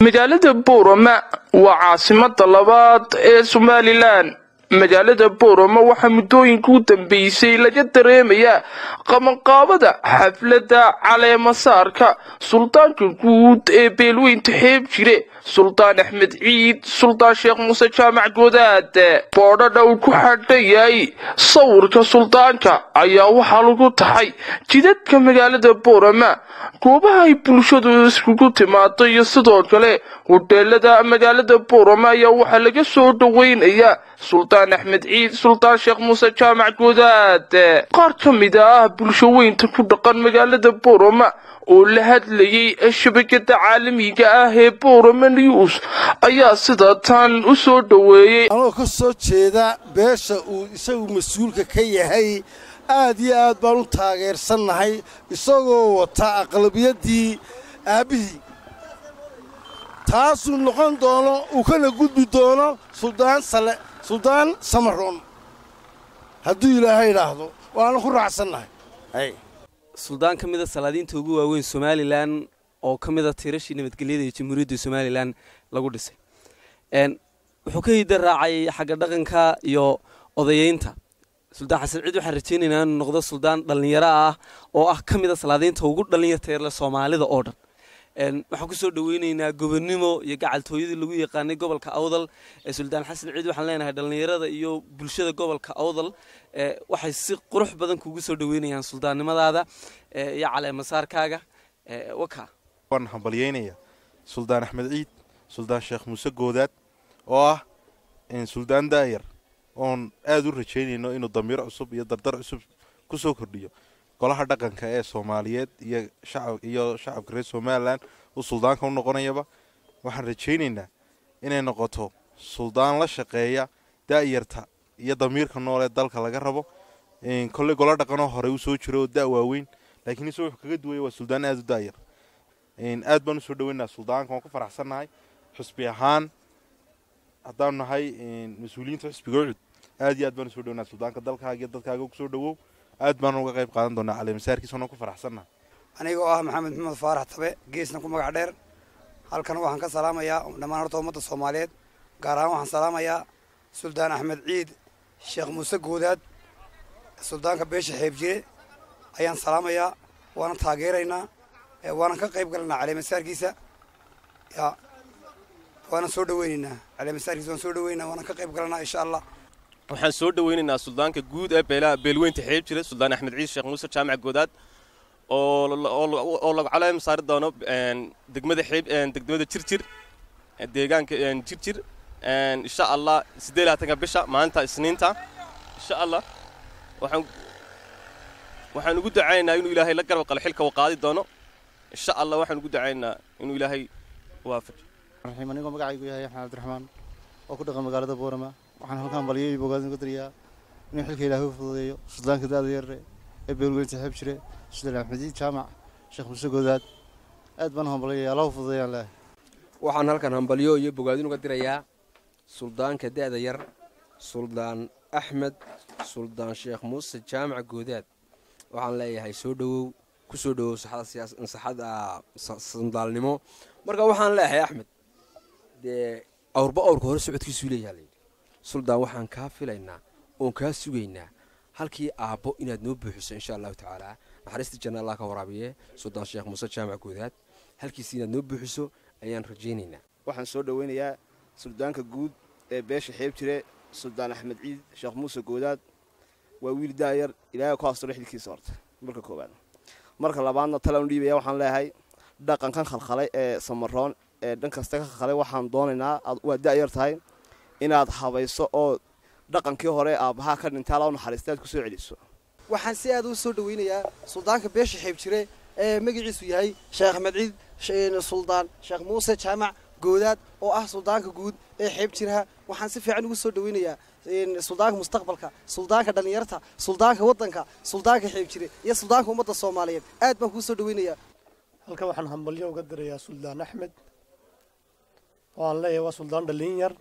magaalada boorama waa caasimada labaad ee somalilan magaalada boorama waxaa muddooyinka u dambeysay laga dareemayaa qabanqaabada xafladda caleemasaarka suldaanka guud ee beelweynta xeeb jire suldaan axmed ciid suldaan sheekh muuse jaamac goodaad boodhadha uu ku xadhan yahay sawirka suldaanka ayaa waxaa lagu taxay jidadka magaalada boorama goobaha ay bulshadu iskugu timaado iyo sidoo kale hodheelada magaalada boorama ayaa waxaa laga soo dhoweynayaa suldaan axmed ciid suldaan sheekh muuse jaamac goodaad qaar ka mid ah bulsho weynta ku dhaqan magaalada boorama oo la hadlayay shabakada caalamiga ah ee boorama news ayaa sida tan u soo dhoweeyey anoo ka soo jeeda beesha uu isagu mas-uulka ka yahay aad iyo aad baan u taageersannahay isagoo wata aqlabiyaddii aabbihii taasuu noqon doono uu kana gudbi doono suldaan sale suldaan samaroon hadduu ilaahay idhaahdo waana ku raacsannahay suldaan ka mida salaadiinta ugu waaweyn somalilan oo ka mida tiirashii nabadgelyada iyo jamhuuriyadda somalilan lagu dhisay wuxuu ka hida raacay xagga dhaqanka iyo odayeynta suldaan xasan ciid waxaan rajaynaynaa inuu noqdo suldaan dhallinyaro ah oo ah ka mida salaadiinta ugu dhallinyarteerle soomaalida oo dhan waxaan kusoo dhaweyneynaa gobonnimo iyo gacaltooyadii lagu yaqaanay gobolka awdal ee suldaan xasan ciid waxaan leenahay dhallinyarada iyo bulshada gobolka awdal waxay si qurux badan kugu soo dhaweynayaan suldaannimadaada iyo caleemasaarkaaga waka waan hambalyeynaya suldaan axmed ciid suldaan sheekh muuse goodaad oo ah suldaan daayar oon aada u rajaynayno inuu damiir cusub iyo dardar cusub ku soo kordhiyo golaha dhaqanka ee soomaaliyeed iyo shacab iyo shacabka reer somalilan uu suldaanka u noqonayaba waxaan rajaynaynaa inay noqoto suldaan la shaqeeya daa'yarta iyo damiirka nool ee dalka laga rabo kolley golo dhaqanoo hore uu soo jiro oo da' waaweyn laakiin isagoo wuxuu kaga duwaya waa suldaan aada u daayar aad baan usoo dhaweynaa suldaanka waan ku faraxsannahay xusbi ahaan haddaanu nahay mas-uuliyiinta xusbiga ucud aad iyo aad baan usoo dhaweynaa suldaanka dalkaaga iyo dadkaaga kusoo dhawow aad baan uga qayb qaadan doonaa caleemasaarkiisa oona ku faraxsannahay anigoo ah maxamed maxamed faarax tabe geesna ku magac dheer halkan waxaan ka salaamayaa dhammaan horta ummadda soomaaliyeed gaar ahaan waxaan salaamayaa suldaan axmed ciid sheekh muuse goodaad suldaanka beesha xeebjire ayaan salaamayaa waana taageeraynaa waanan ka qayb galanaa caleemasaarkiisa ya waana soo dhaweynaynaa caleemasaarkiisa waan soo dhaweynaa waanan ka qayb galanaa insha allah waxaan soo dhaweynaynaa suldaanka guud ee beelaha beelweynta xeeb jira suldaan axmed ciid sheekh muuse jaamac goodaad oo lagu caleem saari doono degmada xeeb degmada jirjir deegaanka jirjir insha allah siddeed labaatanka bisha maalinta isniinta insha allah waxaan waxaan ugu ducaynaynaa inuu ilaahay la garab qalo xilka uu qaadi doono insha allah waxaan ugu ducaynaynaa inuu ilaahay waafajiyo raxiim anigoo magacaygu yahay axmed cabdiraxmaan oo ku dhaqan magaalada boorama waxaan halkaan balyo iyo bogaadin uga dariyaa inuu xilka ilaahay u fududeeyo suldaanka daada yarre ee beelweynta xeeb jire suldaan axmediid jaamac sheekh muuse goodaad aad baan hambalyaya allahu fududeeyaan leehay waxaan halkan hambalyo iyo bogaadin uga dirayaa suldaanka da'da yar suldaan axmed suldaan sheekh muuse jaamac goodaad waxaan leeyahay soo dhowow ku soo dhowow saxada sandaalnimo marka waxaan leeyahay axmed dee awrba awrka hore socodkiisuu leeyaha layidhi suldaan waxaan kaa filaynaa oon kaa sugaynaa halkii aabbo inaad noo buuxiso insha allahu tacaala naxariista janna allah ka waraabiye suldaan sheekh muuse jaamac goodaad halkiisi inaad noo buuxiso ayaan rajaynaynaa waxaan soo dhoweynayaa suldaanka guud ee beesha xeeb jire suldaan axmed ciid sheekh muuse goodaad waa wiil daayar ilaahay ku hasto lixdinkiisa horta marka koowaad marka labaadna talaan dhiibaya waxaan leeyahay dhaqankan khalkhalay ee samaroon ee dhan kasta ka khalkhalay waxaan doonaynaa waa da'yar tahay inaad habayso oo dhaqankii hore aabbahaa ka dhintaa la naxariistaad ku soo celiso waxaan si aad u soo dhaweynayaa suldaanka beesha xeeb jire ee magaciisu yahay sheekh axmed ciid suldaan sheekh muuse jaamac goodaad oo ah suldaanka guud ee xeeb jiraha waxaan si fiican ugu soo dhaweynayaa suldaanka mustaqbalka suldaanka dhallinyarta suldaanka waddanka suldaanka xeeb jire iyo suldaanka ummadda soomaaliyeed aad baan kuu soo dhaweynayaa halkan waxaan hambalyo uga dirayaa suldaan axmed oo aan leeyahay waa suldaan dhallin yar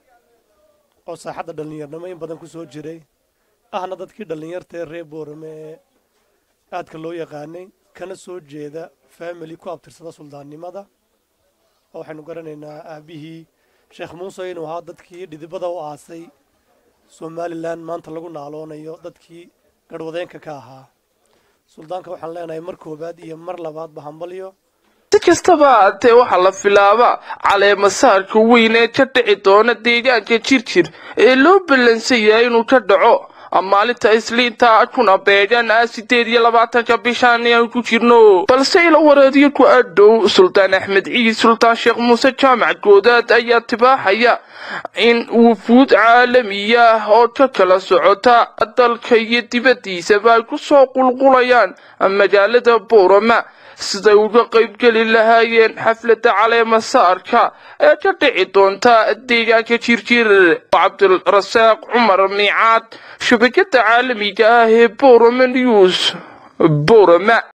oo saaxadda dhallinyarnimo in badan ku soo jiray ahna dadkii dhallinyarta ee reer boorame ee aadka loo yaqaanay kana soo jeeda family ku abtirsada suldaannimada oo waxaynu garanaynaa aabihii sheekh muuse inuu ahaa dadkii dhidibada u aasay somalilan maanta lagu naaloonayo dadkii garhwadeenka ka ahaa suldaanka waxaan leenahay mar koowaad iyo mar labaadba hambalyo si kastaba haatee waxaa la filaabaa caleemasaarka weyn ee ka dhici doona deegaanka jirjir ee loo ballansan yahay inuu ka dhaco maalinta isliinta kuna beegan ah sideed iyo labaatanka bishaan aan ku jirno balse ila wareediyo ku adhow suldaan axmed ciid sultaan sheekh muuse jaamac goodaad ayaa tibaaxaya in wufuud caalamiya oo ka kala socota dalka iyo dibaddiisaba ay ku soo qulqulayaan magaalada boorama siday uga qaybgeli lahaayeen xafladda caleemasaarka ee ka dhici doonta deegaanka jirjir cabdirasaaq cumar miicaad shabakada caalamiga ah ee boroma news borama